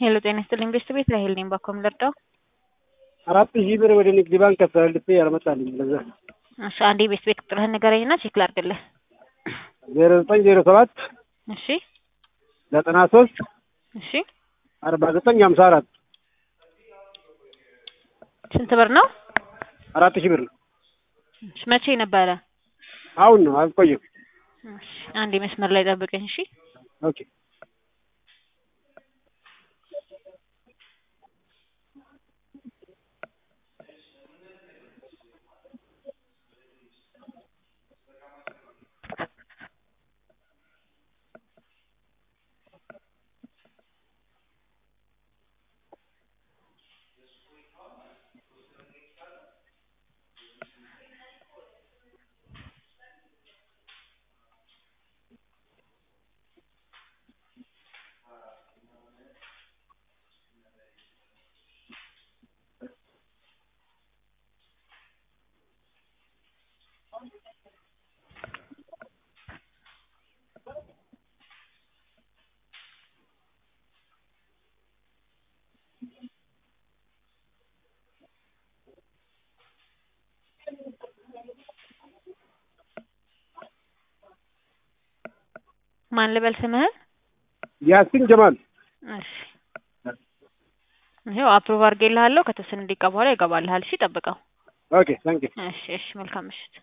ሄሎ ጤና ይስጥልኝ ቤስት ቤት ላይ ሄል ነኝ ባኮም ልርዳው? አራት ሺህ ብር ወደ ንግድ ባንክ አስተላልፌ ያልመጣልኝ ለዛ እሺ አንዴ ቤስት ቤት ቁጥርህን ንገረኝና ቼክ ላድርግልህ። ዜሮ ዘጠኝ ዜሮ ሰባት እሺ ዘጠና ሶስት እሺ አርባ ዘጠኝ ሀምሳ አራት ስንት ብር ነው? አራት ሺህ ብር ነው። እሺ መቼ ነበረ? አሁን ነው አልቆየም። እሺ አንዴ መስመር ላይ ጠብቀኝ እሺ። ኦኬ ማን ልበል ስምህን? ያሲን ጀማል እሺ ይኸው አፕሩቭ አድርጌልሃለሁ። ከተወሰነ ደቂቃ በኋላ ይገባልሃል። እሺ ጠብቀው። ኦኬ ታንክ እሺ እሺ መልካም ምሽት።